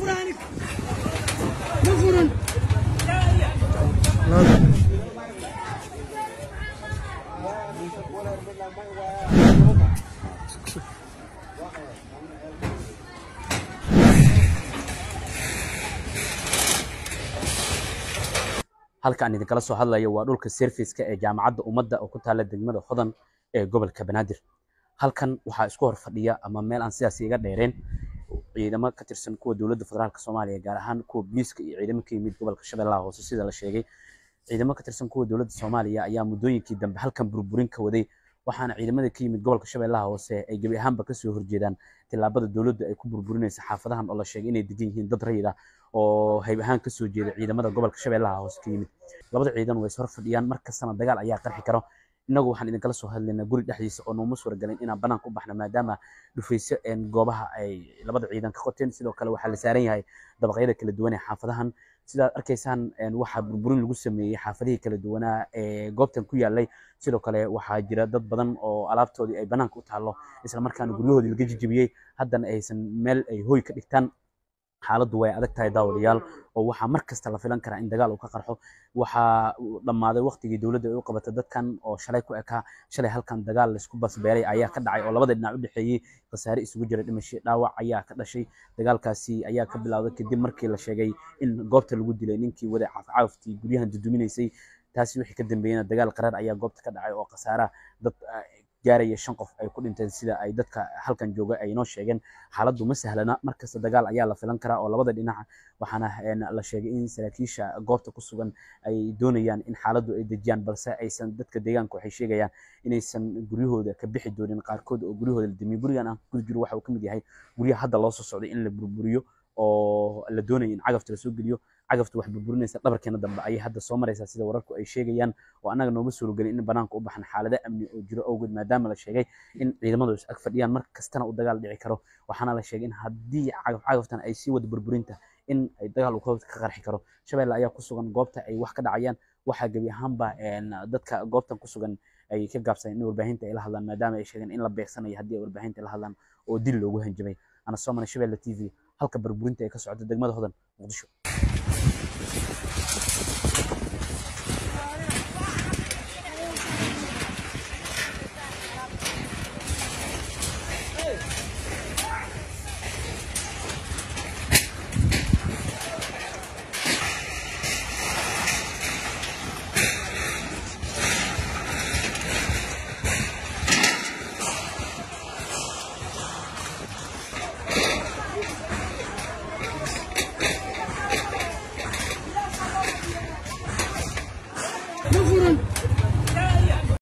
furaanig ma furan halka aan idinkala soo hadlayo waa dhulka serviceka ee jaamacadda ummadda oo ku taalla degmada hodan ee gobolka banaadir halkan waxaa isku hor fadhiya ama meel aan sidaas iga dheereen ciidamo ka tirsan kuwa dowladda federaalk soomaaliya gaar ahaan kuwa booliiska iyo ciidamo ka yimid gobolka shabeellaha hoose sida la sheegay ciidamo ka tirsan kuwa dowladda soomaaliya ayaa muddooyinkii dambe halkan burburin ka waday waxaana ciidamada ka yimid gobolka shabeellaha hoose ay gebi ahaanba kasoo horjeedaan tillaabada dowladda ay ku burburinaysa xaafadahan oo la sheegay inay degan yihiin dad rayid ah oo hayb ahaan kasoo jeeda ciidamada gobolka shabeellaha hoose ka yimid labada ciidan way is hor fadhiyaan mar kastana dagaal ayaa qarxi karo innagu waxaan idinkala soo hadlaynaa guri dhexdiisa oo nooma suuragelin inaan banaanka u baxno maadaama dhufayso goobaha ay labada ciidan ka qoteen sidoo kale waxaa la saaran yahay dabaqyada kala duwan ee xaafadahan sidaad arkaysaan waxaa burburin lagu sameeyey xaafadihii kala duwanaa ee goobtan ku yaalay sidoo kale waxaa jira dad badan oo alaabtoodii ay banaanka u taallo isla markaana guryahoodii laga jijibiyey haddana aysan meel ay hooy ka dhigtaan xaaladdu way adag tahay daawadayaal oo waxaa mar kasta la filan karaa in dagaal uu ka qarxo waxaa dhammaaday waqtigii dowladda ay u qabatay dadkan oo shalay ku ekaa shalay halkan dagaal laysku basbeeray ayaa ka dhacay oo labada dhinac u dhexeeyey khasaare isugu jira dhimasho dhaawac ayaa ka dhashay dagaalkaasi ayaa ka bilowday kadib markii la sheegay in goobta lagu dilay ninkii waday caafcaaftii guryahan duduminaysay taasi wixii ka dambeeyena dagaal qaraar ayaa goobta ka dhacay oo khasaaraha dad gaaraya shan qof ay ku dhinteen sida ay dadka halkan jooga ay inoo sheegeen xaaladdu ma sahlana markasta dagaal ayaa la filan karaa oo labada dhinac waxaana la sheegay in saraakiisha goobta ku sugan ay doonayaan in xaaladdu ay dejiyaan balse aysan dadka deegaanka waxay sheegayaan inaysan guryahooda ka bixi doonin qaarkood oo guryahooda la damiyo gurigan aan ku jiro waxa uu ka mid yahay guryaha hadda loo soo socday in la burburiyo oo la doonayo in cagafta lasoo geliyo cagafta wax burburinaysa dhabarkeena dambe ayay hadda soo maraysaa sida wararku ay sheegayaan oo annaga nooma suuragelin in banaanka u baxan xaalado amni oo jiro awgeed maadaama la sheegay in ciidamadu is ag fadhiyaan mar kastana uu dagaal dhici karo waxaana la sheegay in haddii cagaf cagaftan ay sii wada burburinta in ay dagaal uu ka qarxi karo shabeelle ayaa ku sugan goobta ay wax ka dhacayaan waxaa gebi ahaanba dadka goobtan ku sugan ay ka gaabsadeen in warbaahinta ay la hadlaan maadaama ay sheegeen in la beegsanayo haddii ay warbaahinta la hadlaan oo dil loogu hanjabay ana soo maray shabeelle t v halka burburinta ay ka socoto degmada hodan muqdisho ma